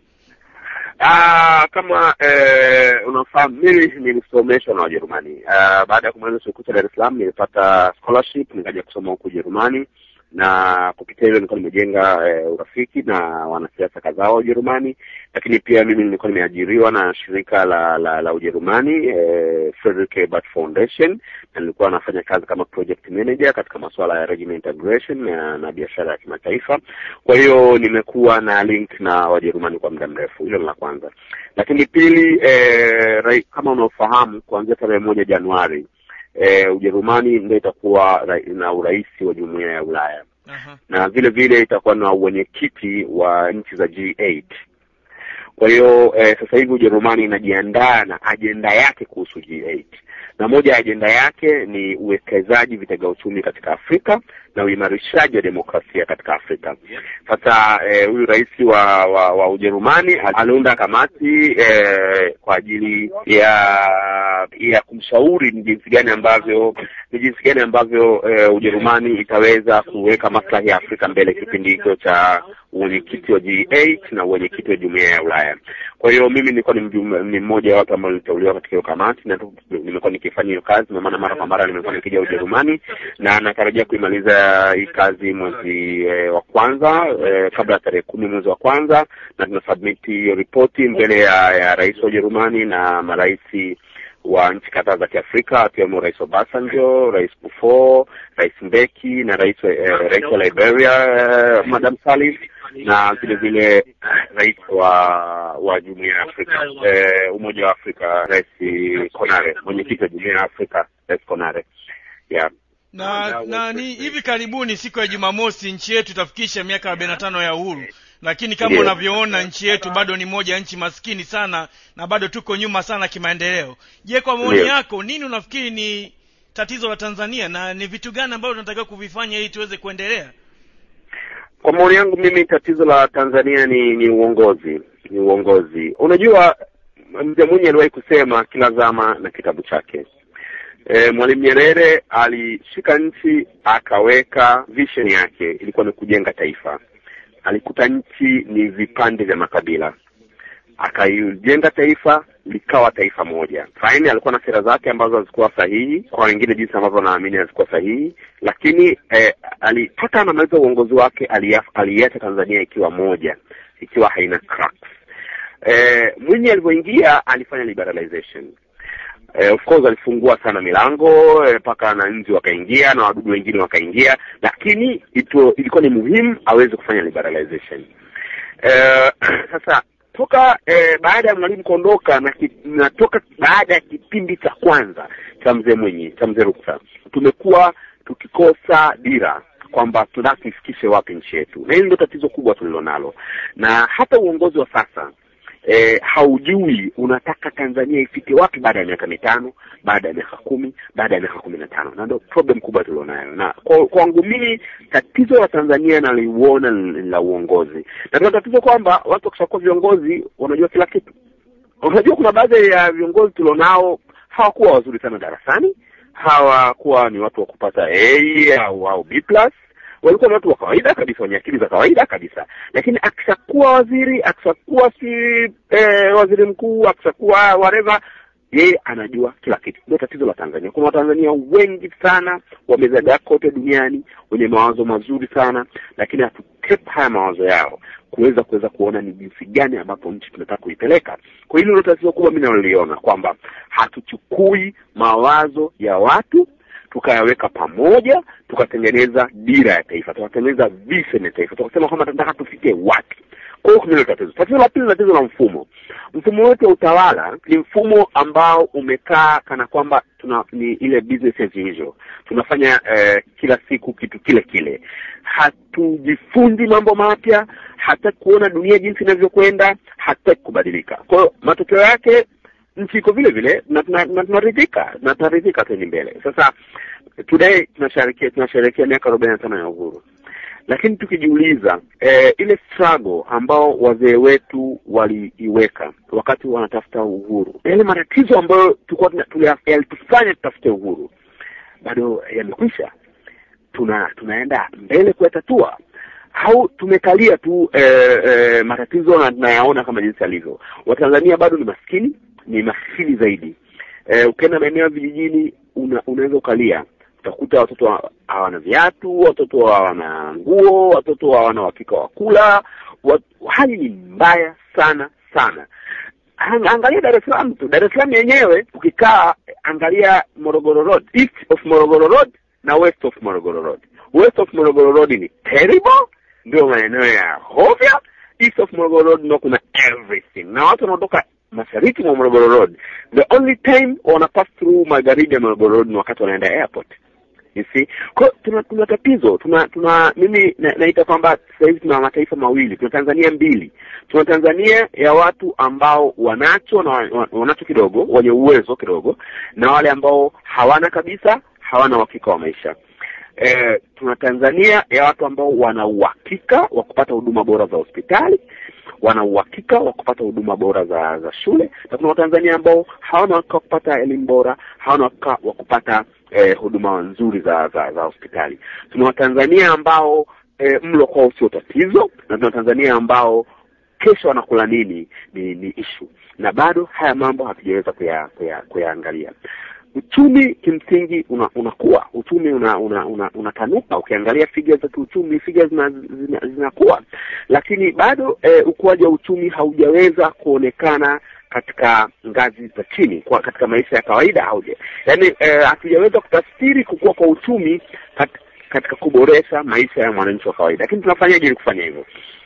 Ah, kama eh, unafahamu mimi nilisomeshwa na Wajerumani. Ah, baada ya kumaliza chuo kikuu cha Dar es Salaam nilipata scholarship nikaja kusoma huku Ujerumani na kupitia hilo nilikuwa nimejenga eh, urafiki na wanasiasa kadhaa wa Ujerumani, lakini pia mimi nilikuwa nimeajiriwa na shirika la la, la Ujerumani eh, Frederick Ebert Foundation na nilikuwa nafanya kazi kama project manager katika masuala ya regional integration na, na biashara ya kimataifa. Kwa hiyo nimekuwa na link na Wajerumani kwa muda mrefu. Hilo ni la kwanza, lakini pili, eh, rai, kama unaofahamu kuanzia tarehe moja Januari eh, Ujerumani ndio itakuwa ra, na urais wa jumuiya ya Ulaya Aha. na vile vile itakuwa na uwenyekiti wa nchi za G8. Kwa hiyo eh, sasa hivi Ujerumani inajiandaa na ajenda yake kuhusu G8 na moja ya ajenda yake ni uwekezaji vitega uchumi katika Afrika na uimarishaji wa demokrasia katika Afrika. Sasa eh, huyu rais wa, wa, wa Ujerumani aliunda kamati eh, kwa ajili ya ya kumshauri ni jinsi gani ambavyo ni jinsi gani ambavyo eh, Ujerumani itaweza kuweka maslahi ya Afrika mbele kipindi hicho cha uwenyekiti wa G8 na uwenyekiti wa jumuiya ya Ulaya. Kwa hiyo mimi nilikuwa ni mjumbe, ni mmoja wa watu ambao niliteuliwa katika hiyo kamati na tu- nimekuwa nikifanya hiyo kazi, na maana mara kwa mara nimekuwa nikija Ujerumani na natarajia kuimaliza hii kazi mwezi eh, wa kwanza eh, kabla ya tarehe kumi mwezi wa kwanza, na tunasubmit hiyo ripoti mbele ya, ya rais wa Ujerumani na marais wa nchi kadhaa za Kiafrika akiwemo Rais Obasanjo, Rais Kufuor, Rais Mbeki na rais wa- eh, rais wa Liberia eh, Madam Salif na vile vile rais wa wa Jumuiya ya Afrika eh, Umoja wa Afrika Rais Konare, mwenyekiti wa Jumuiya ya Afrika Rais Konare. Yeah. na na ni hivi karibuni siku ya jumamosi nchi yetu itafikisha miaka arobaini na tano ya uhuru lakini kama Ndiyo. unavyoona nchi yetu bado ni moja ya nchi maskini sana na bado tuko nyuma sana kimaendeleo je kwa maoni Ndiyo. yako nini unafikiri ni tatizo la tanzania na ni vitu gani ambavyo tunatakiwa kuvifanya ili tuweze kuendelea Kwa maoni yangu mimi, tatizo la Tanzania ni ni uongozi, ni uongozi. Unajua, mzee Mwinyi aliwahi kusema kila zama na kitabu chake. E, Mwalimu Nyerere alishika nchi akaweka vision yake, ilikuwa ni kujenga taifa. Alikuta nchi ni vipande vya makabila, akaijenga taifa likawa taifa moja. Faini alikuwa na sera zake ambazo hazikuwa sahihi, kwa wengine jinsi ambavyo naamini hazikuwa sahihi, lakini eh, ali, hata anamaliza uongozi wake aliaf- aliiacha Tanzania ikiwa moja, ikiwa haina cracks. Eh, Mwinyi alivyoingia alifanya liberalization. Eh, of course alifungua sana milango eh, mpaka wananchi wakaingia na wadudu wengine wakaingia, lakini ito, ilikuwa ni muhimu aweze kufanya liberalization. Eh, sasa toka eh, baada ya mwalimu kuondoka na, ki, na toka baada ya kipindi cha kwanza cha mzee Mwinyi cha mzee Ruksa tumekuwa tukikosa dira kwamba tunataka tuifikishe wapi nchi yetu, na hili ndio tatizo kubwa tulilonalo, na hata uongozi wa sasa eh, haujui unataka Tanzania ifike wapi baada ya miaka mitano, baada ya miaka kumi, baada ya miaka kumi na tano, na ndio problem kubwa tulionayo. Na kwa- kwangu mimi tatizo la Tanzania naliuona ni la uongozi, na tuna tatizo kwamba watu wakishakuwa viongozi wanajua kila kitu. Unajua, kuna baadhi ya viongozi tulionao hawakuwa wazuri sana darasani, hawakuwa ni watu wa kupata A au au B plus walikuwa ni watu wa kawaida kabisa wenye akili za kawaida kabisa, lakini akishakuwa waziri, akishakuwa si eh, waziri mkuu, akishakuwa whatever, yeye anajua kila kitu. Ndio tatizo la Tanzania. Kuna Watanzania wengi sana wamezagaa kote duniani wenye mawazo mazuri sana, lakini hatukeep haya mawazo yao kuweza kuweza kuona ni jinsi gani ambapo nchi tunataka kuipeleka. Kwa hilo ndio tatizo kubwa mimi naloliona kwamba hatuchukui mawazo ya watu tukayaweka pamoja tukatengeneza dira ya taifa tukatengeneza vision ya taifa tukasema kwamba tunataka tufike wapi kwa hiyo hilo tatizo tatizo la pili ni tatizo la mfumo mfumo wetu wa utawala ni mfumo ambao umekaa kana kwamba tuna ni ile business as usual tunafanya eh, kila siku kitu kile kile hatujifunzi mambo mapya hataki kuona dunia jinsi inavyokwenda hataki kubadilika kwa hiyo matokeo yake nchi iko vile vile na tuna- na tunaridhika na tunaridhika tueni mbele sasa today tunasherehekea tunasherehekea miaka arobaini na tano ya uhuru lakini tukijiuliza eh, ile struggle ambao wazee wetu waliiweka wakati wanatafuta uhuru yale matatizo ambayo tulikuwa tuna- tulia- yalitufanya tutafute uhuru bado yamekwisha tuna tunaenda mbele kuyatatua au tumekalia tu eh, eh, matatizo na tunayaona kama jinsi yalivyo watanzania bado ni maskini ni maskini zaidi eh, ukienda maeneo ya vijijini una, unaweza ukalia utakuta watoto ha- hawana viatu watoto hawana nguo watoto hawana uhakika wa kula wat, hali ni mbaya sana sana Ang- angalia Dar es Salaam tu. Dar es Salaam yenyewe ukikaa, angalia Morogoro Road, east of Morogoro Road na west of Morogoro Road. West of Morogoro Road ni terrible, ndio maeneo ya hovya. East of Morogoro Road ndio kuna everything, na watu wanaotoka mashariki mwa Morogoro Road, the only time wana pass through magharibi ya Morogoro Road ni wakati wanaenda airport you see kwa hiyo tuna tuna tatizo tuna tuna mimi na, naita kwamba sasa hivi tuna mataifa mawili tuna tanzania mbili tuna tanzania ya watu ambao wanacho na wa- wanacho kidogo wenye uwezo kidogo na wale ambao hawana kabisa hawana uhakika wa maisha eh, tuna tanzania ya watu ambao wana uhakika wa kupata huduma bora za hospitali wana uhakika wa kupata huduma bora za za shule na kuna watanzania ambao hawana uhakika wa kupata elimu bora hawana uhakika wa kupata eh, huduma nzuri za za za hospitali tuna watanzania ambao eh, mlo kwao sio tatizo na tuna watanzania ambao kesho wanakula nini ni ni issue na bado haya mambo hatujaweza kuya, kuya, kuyaangalia uchumi kimsingi una, unakuwa uchumi una, una, una, unatanuka ukiangalia figures za kiuchumi figures zina, zina, zinakuwa lakini bado eh, ukuaji wa uchumi haujaweza kuonekana katika ngazi za chini kwa katika maisha ya kawaida hauje yaani eh, hatujaweza kutafsiri kukua kwa uchumi kat, katika kuboresha maisha ya mwananchi wa kawaida lakini tunafanyaje ili kufanya hivyo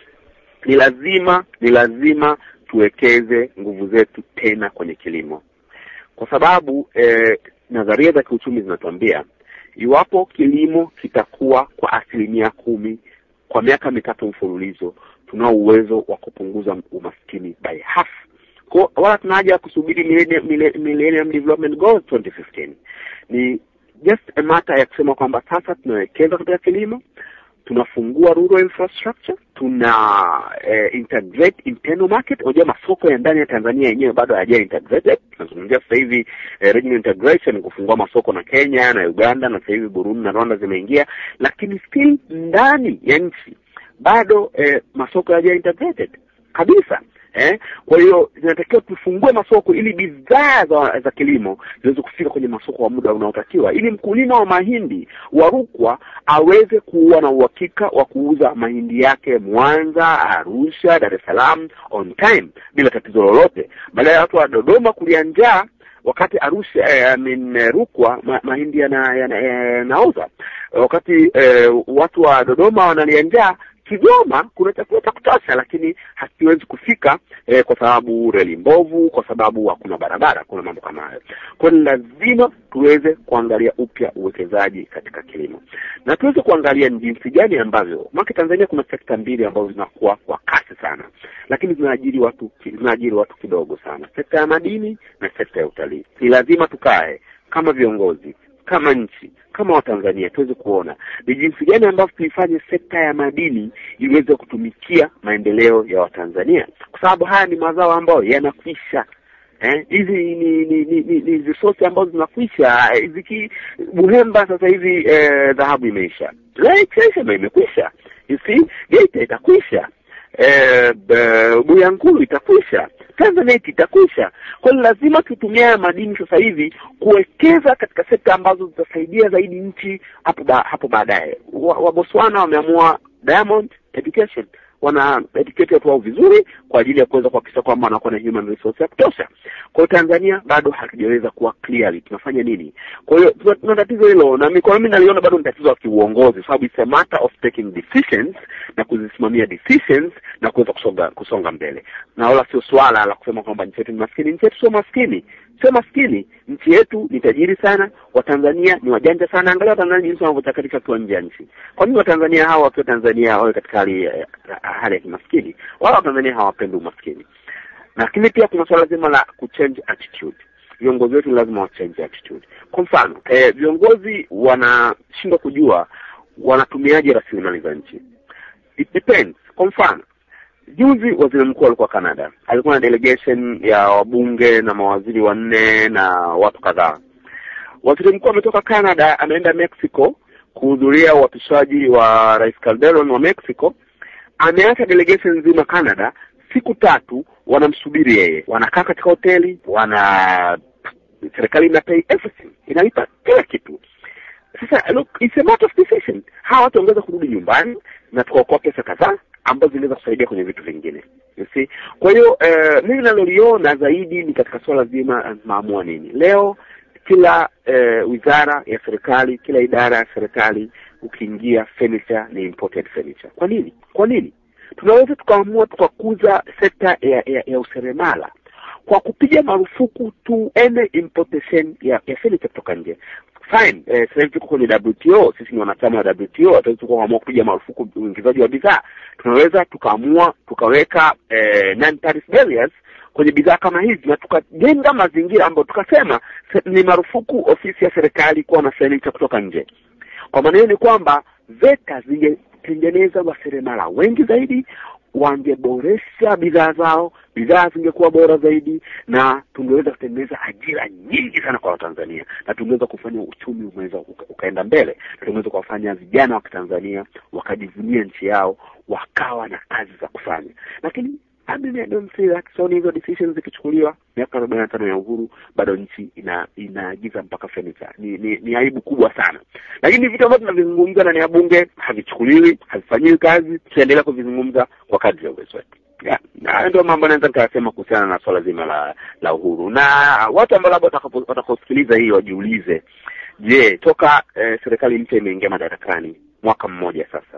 ni lazima ni lazima tuwekeze nguvu zetu tena kwenye kilimo kwa sababu eh, nadharia za kiuchumi zinatuambia iwapo kilimo kitakuwa kwa asilimia kumi kwa miaka mitatu mfululizo tunao uwezo wa kupunguza umaskini by half kwa wala tuna haja ya kusubiri millennium, millennium development goals 2015 ni just a matter ya kusema kwamba sasa tunawekeza katika kilimo tunafungua rural infrastructure tuna eh, integrate internal market unajua masoko ya ndani ya Tanzania yenyewe bado hayaja integrated tunazungumzia sasa hivi eh, regional integration kufungua masoko na Kenya na Uganda na sasa hivi Burundi na Rwanda zimeingia lakini still ndani ya nchi bado eh, masoko hayaja integrated kabisa eh kwa hiyo zinatakiwa tufungue masoko ili bidhaa za, za kilimo ziweze kufika kwenye masoko kwa muda unaotakiwa ili mkulima wa mahindi wa Rukwa aweze kuwa na uhakika wa kuuza mahindi yake Mwanza, Arusha, Dar es Salaam on time bila tatizo lolote badala ya watu wa Dodoma kulia njaa wakati Arusha eh, I mean, Rukwa ma, mahindi yanaoza yana, yana wakati eh, watu wa Dodoma wanalia njaa Kigoma kuna chakula cha kutosha, lakini hakiwezi kufika eh, kwa sababu reli mbovu, kwa sababu hakuna barabara, kuna mambo kama hayo. Kwa hiyo lazima tuweze kuangalia upya uwekezaji katika kilimo na tuweze kuangalia ni jinsi gani ambavyo maki Tanzania kuna sekta mbili ambazo zinakuwa kwa kasi sana, lakini zinaajiri watu zinaajiri watu kidogo sana, sekta ya madini na sekta ya utalii. Ni lazima tukae kama viongozi kama nchi kama Watanzania tuweze kuona ni jinsi gani ambavyo tuifanye sekta ya madini iweze kutumikia maendeleo ya Watanzania, kwa sababu haya ni mazao ambayo yanakwisha. Eh, hizi ni ni ni, ni, ni resource ambazo zinakwisha. Ziki Buhemba sasa hivi eh, dhahabu imeisha, Chesema imekwisha, you see Geita itakwisha, eh, Buyankulu itakwisha Tanzanite itakwisha. Kwa hiyo lazima tutumie haya madini sasa hivi kuwekeza katika sekta ambazo zitasaidia zaidi nchi hapo ba, hapo baadaye. Wa, wa Botswana wameamua Diamond Education wana educate watu wao vizuri kwa ajili ya kuweza kuhakikisha kwamba wanakuwa na human resource ya kutosha. Kwa hiyo Tanzania bado hatujaweza kuwa clearly tunafanya nini. Kwa hiyo tuna tatizo hilo, na kwa mimi naliona bado ni tatizo la kiuongozi, sababu it's a matter of taking decisions na kuzisimamia decisions na kuweza kusonga kusonga mbele, na wala sio swala la kusema kwamba nchi yetu ni maskini. Nchi yetu sio maskini, sio maskini. Nchi yetu ni tajiri sana, Watanzania ni wajanja sana. Angalia Watanzania jinsi wanavyochakatika kwa nje ya nchi. Kwa nini Watanzania hawa wakiwa Tanzania wawe katika hali hali ya kimaskini? Wala Watanzania hawapendi umaskini. Lakini pia kuna swala zima la kuchange attitude. Viongozi wetu lazima wa change attitude. Kwa mfano eh, viongozi wanashindwa kujua wanatumiaje rasilimali za nchi. It depends. Kwa mfano juzi waziri mkuu alikuwa Canada, alikuwa na delegation ya wabunge na mawaziri wanne na watu kadhaa. Waziri mkuu ametoka Canada, ameenda Mexico kuhudhuria uapishaji wa Rais Calderon wa Mexico. Ameacha delegation nzima Canada, siku tatu wanamsubiri yeye, wanakaa katika hoteli, wana serikali ina pay everything, inalipa kila kitu. Sasa look, it's a matter of decision. Hawa watu wangeweza kurudi nyumbani na tukaokoa pesa kadhaa ambazo zinaweza kusaidia kwenye vitu vingine you see. Kwa hiyo eh, mimi naloliona zaidi ni katika swala zima maamua nini leo. Kila eh, wizara ya serikali, kila idara ya serikali, ukiingia furniture ni imported furniture. Kwa nini? Kwa nini? Tunaweza tukaamua tukakuza sekta ya, ya, ya useremala kwa kupiga marufuku tu ene importation ya, ya furniture kutoka nje fine eh, sasa hivi tuko kwenye WTO, sisi ni wanachama wa WTO, hatuwezi tukaamua kupiga marufuku uingizaji wa bidhaa. Tunaweza tukaamua tukaweka eh, non tariff barriers kwenye bidhaa kama hizi na tukajenga mazingira ambayo tukasema ni marufuku ofisi ya serikali kuwa na furniture kutoka nje. Kwa maana hiyo ni kwamba VETA zingetengeneza waseremala wengi zaidi, wangeboresha bidhaa zao, bidhaa zingekuwa bora zaidi, na tungeweza kutengeneza ajira nyingi sana kwa Watanzania, na tungeweza kufanya uchumi umeweza uka, ukaenda mbele, na tungeweza kuwafanya vijana wa Kitanzania wakajivunia nchi yao, wakawa na kazi za kufanya. Lakini I mean, I don't see that. So hizo decisions zikichukuliwa miaka arobaini na tano ya uhuru bado nchi ina inaagiza mpaka furniture. Ni, ni ni aibu kubwa sana, lakini vitu ambavyo tunavizungumza ndani ya bunge havichukuliwi, havifanyiwi kazi, tunaendelea kuvizungumza kwa kadri ya uwezo wetu. Yeah, na ndio mambo naweza nikayasema kuhusiana na swala zima la la uhuru, na watu ambao labda watakaosikiliza hii wajiulize, je, toka eh, serikali mpya imeingia madarakani mwaka mmoja sasa,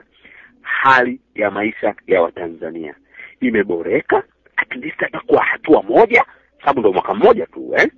hali ya maisha ya Watanzania imeboreka at least hata kwa hatua moja, sababu ndio mwaka mmoja tu eh?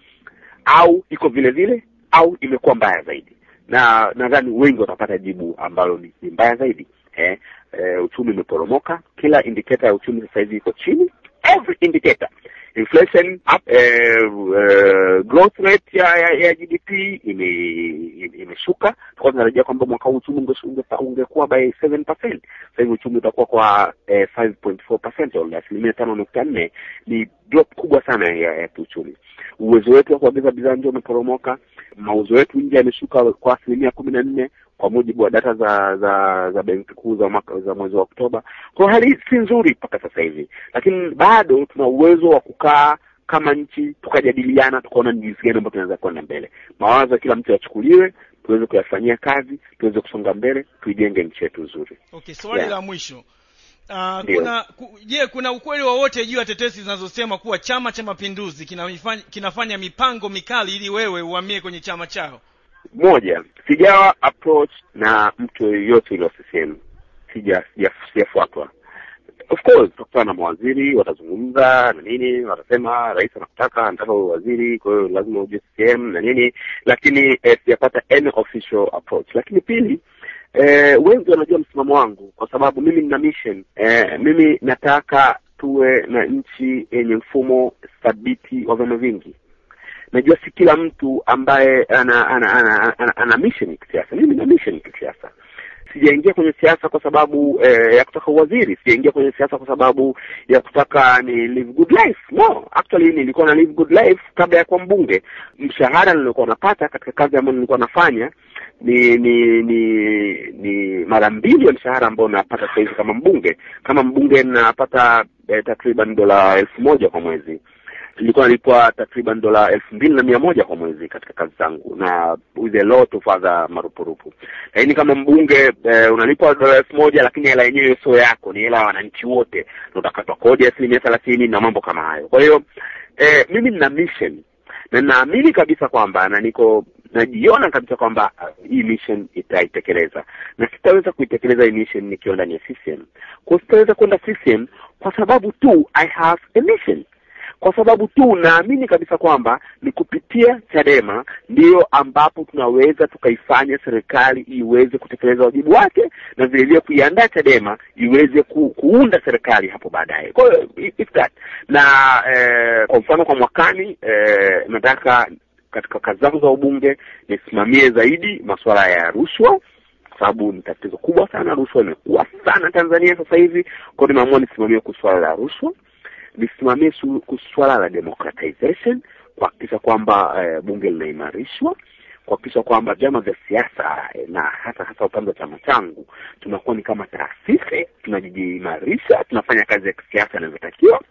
au iko vile vile au imekuwa mbaya zaidi? Na nadhani wengi watapata jibu ambalo ni, ni mbaya zaidi eh? Eh, uchumi umeporomoka, kila indicator ya uchumi sasa hivi iko chini, every indicator inflation up, eh, uh, growth rate ya, ya, ya GDP ime imeshuka. Tulikuwa tunatarajia kwamba mwaka huu uchumi ungekuwa by 7%. Sasa hivi uchumi utakuwa kwa eh, 5.4% au asilimia tano nukta nne. Ni drop kubwa sana ya, ya kiuchumi. Uwezo wetu wa kuagiza bidhaa nje umeporomoka. Mauzo yetu nje yameshuka kwa asilimia kumi na nne kwa mujibu wa data za za za benki kuu za mwaka za mwezi wa Oktoba. Kwa hali si nzuri mpaka sasa hivi, lakini bado tuna uwezo wa kukaa kama nchi tukajadiliana, tukaona ni jinsi gani ambayo tunaweza kwenda mbele. Mawazo ya kila mtu yachukuliwe, tuweze kuyafanyia kazi, tuweze kusonga mbele, tuijenge nchi yetu nzuri. Okay, swali Yeah. la mwisho Uh, Ndio. kuna ku, je, kuna ukweli wowote juu ya tetesi zinazosema kuwa Chama cha Mapinduzi kinafanya, kinafanya mipango mikali ili wewe uhamie kwenye chama chao? Moja, sijawa approach na mtu yoyote ile wa CCM, sija sija- sijafuatwa. Of course tutakutana na mawaziri, watazungumza na nini, watasema rais anakutaka, anataka uwe waziri, kwa hiyo lazima uje CCM na nini, lakini eh, sijapata any official approach. Lakini pili, eh, wengi wanajua msimamo wangu kwa sababu mimi nina mission eh, mimi nataka tuwe na nchi yenye mfumo thabiti wa vyama vingi najua si kila mtu ambaye ana ana ana, ana, ana mission ya kisiasa. Mimi na mission ya kisiasa. Sijaingia kwenye siasa kwa sababu eh, ya kutaka uwaziri. Sijaingia kwenye siasa kwa sababu ya kutaka ni live good life. No, actually nilikuwa na live good life kabla ya kuwa mbunge. Mshahara nilikuwa napata katika kazi ambayo nilikuwa nafanya ni ni ni ni mara mbili ya mshahara ambao napata sasa hivi kama mbunge. Kama mbunge napata eh, takriban dola elfu moja kwa mwezi nilikuwa nalipwa takriban dola elfu mbili na mia moja kwa mwezi katika kazi zangu na with a lot of other marupurupu. Lakini kama mbunge eh, unalipwa dola elfu moja lakini hela yenyewe sio yako, ni hela ya wananchi wote, na utakatwa kodi ya asilimia thelathini na mambo kama hayo. Kwa hiyo eh, mimi nina mission na naamini kabisa kwamba na niko najiona kabisa kwamba uh, hii mission itaitekeleza na sitaweza kuitekeleza hii mission nikiwa ndani ya CCM. Kwa hiyo sitaweza kwenda CCM kwa sababu tu I have a mission kwa sababu tu naamini kabisa kwamba ni kupitia Chadema ndiyo ambapo tunaweza tukaifanya serikali iweze kutekeleza wajibu wake na vile vile kuiandaa Chadema iweze ku, kuunda serikali hapo baadaye. Kwa hiyo it's that na eh, kwa mfano kwa mwakani eh, nataka katika kazi zangu za ubunge nisimamie zaidi masuala ya rushwa kwa sababu ni tatizo kubwa sana. Rushwa imekuwa sana Tanzania sasa hivi, kwa hiyo nimeamua nisimamie kuhusu swala la rushwa lisimamie su- kuhusu swala la democratization, kuhakikisha kwamba eh, bunge linaimarishwa, kuhakikisha kwamba vyama vya siasa eh, na hasa hasa upande wa chama changu tunakuwa ni kama taasisi, tunajiimarisha, tunafanya kazi ya kisiasa inavyotakiwa,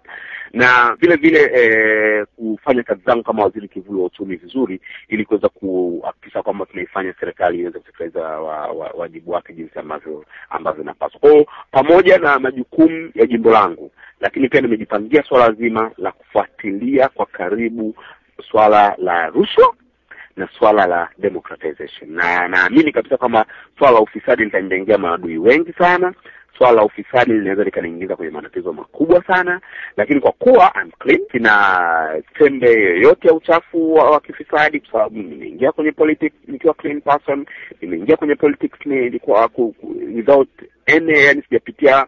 na vile vile eh, kufanya kazi zangu kama waziri kivuli wa uchumi vizuri, ili kuweza kuhakikisha kwamba tunaifanya serikali iweze kutekeleza wa- wa- wajibu wake jinsi ambavyo ambavyo inapaswa. Kwa hiyo pamoja na majukumu ya jimbo langu lakini pia nimejipangia swala zima la kufuatilia kwa karibu swala la rushwa na swala la democratization, na naamini kabisa kwamba swala la ufisadi litanijengea maadui wengi sana. Swala la ufisadi linaweza likaniingiza kwenye matatizo makubwa sana, lakini kwa kuwa I'm clean, sina tembe yoyote ya uchafu wa, wa kifisadi, kwa sababu nimeingia kwenye politics nikiwa clean person, nimeingia kwenye politics nilikuwa ku- ku- without any, yani sijapitia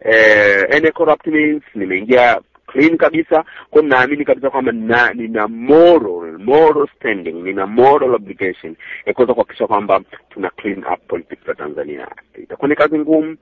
eh, any corrupt means, nimeingia clean kabisa. Kwa hiyo naamini kabisa kwamba nina, nina moral moral standing, nina moral obligation ya kuweza kuhakikisha kwamba tuna clean up politics za Tanzania. Itakuwa ni kazi ngumu,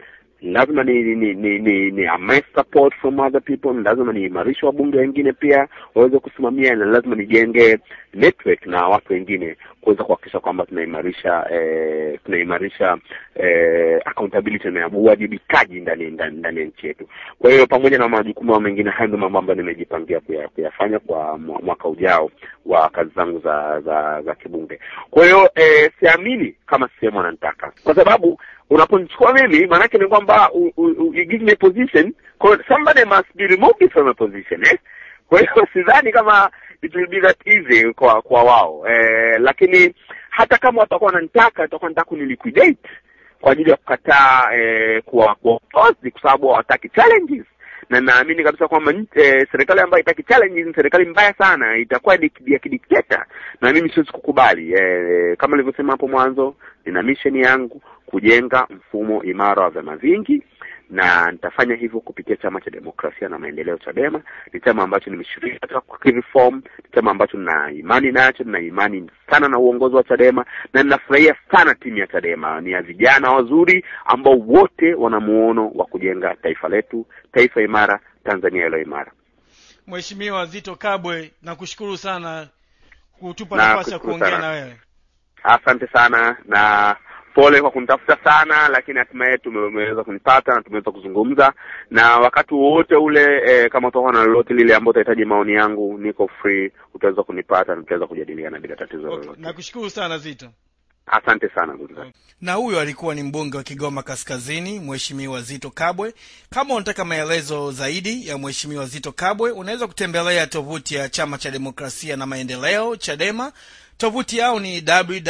lazima ni ni ni, ni, ni, ni amass support from other people ni lazima niimarishe wabunge wengine pia waweze kusimamia na lazima nijenge network na watu wengine kuweza kuhakikisha kwamba tunaimarisha eh, tunaimarisha eh, accountability na uwajibikaji ndani ndani ndani ya nchi yetu kwa hiyo pamoja na majukumu mengine hayo ndio mambo ambayo nimejipangia kuya, kuyafanya kwa mwaka ujao wa kazi zangu za za za kibunge kwa hiyo eh, siamini kama sehemu ananitaka kwa sababu unaponichukua mimi maanake ni kwamba you give me a position somebody must be removed from a position eh? kwa hiyo sidhani kama it will be that easy kwa kwa wao eh, lakini hata kama watakuwa wananitaka watakuwa nataka kuniliquidate kwa ajili ya kukataa eh, kuwa kuwa kwa sababu hawataki challenges na naamini kabisa kwamba eh, serikali ambayo itaki challenges ni serikali mbaya sana itakuwa ya kidikteta na mimi siwezi kukubali eh, kama nilivyosema hapo mwanzo nina mission yangu kujenga mfumo imara wa vyama vingi na nitafanya hivyo kupitia chama cha demokrasia na maendeleo chadema ni chama ambacho nimeshiriki katika reform ni chama ambacho nina imani nacho nina imani sana na uongozi wa chadema na ninafurahia sana timu ya chadema ni ya vijana wazuri ambao wote wana muono wa kujenga taifa letu taifa imara tanzania ilo imara mheshimiwa zito kabwe nakushukuru sana kutupa Na nafasi ya kushukuru kuongea sana. na wewe asante sana na pole kwa kunitafuta sana lakini hatimaye tumeweza kunipata na tumeweza kuzungumza na wakati wowote ule e, kama utakuwa na lolote lile ambao utahitaji maoni yangu niko free utaweza kunipata na tutaweza kujadiliana bila tatizo okay. lolote nakushukuru sana zito asante sana ndugu zangu na huyo alikuwa ni mbunge wa kigoma kaskazini mheshimiwa zito kabwe kama unataka maelezo zaidi ya mheshimiwa zito kabwe unaweza kutembelea tovuti ya chama cha demokrasia na maendeleo chadema tovuti yao ni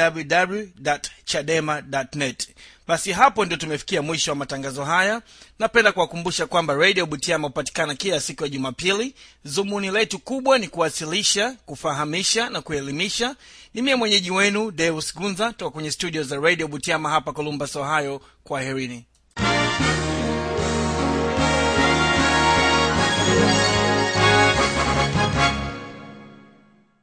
www.chadema.net basi hapo ndio tumefikia mwisho wa matangazo haya napenda kuwakumbusha kwamba radio butiama hupatikana kila siku ya jumapili zumuni letu kubwa ni kuwasilisha kufahamisha na kuelimisha ni mie mwenyeji wenu deus gunza toka kwenye studio za radio butiama hapa columbus ohio kwa herini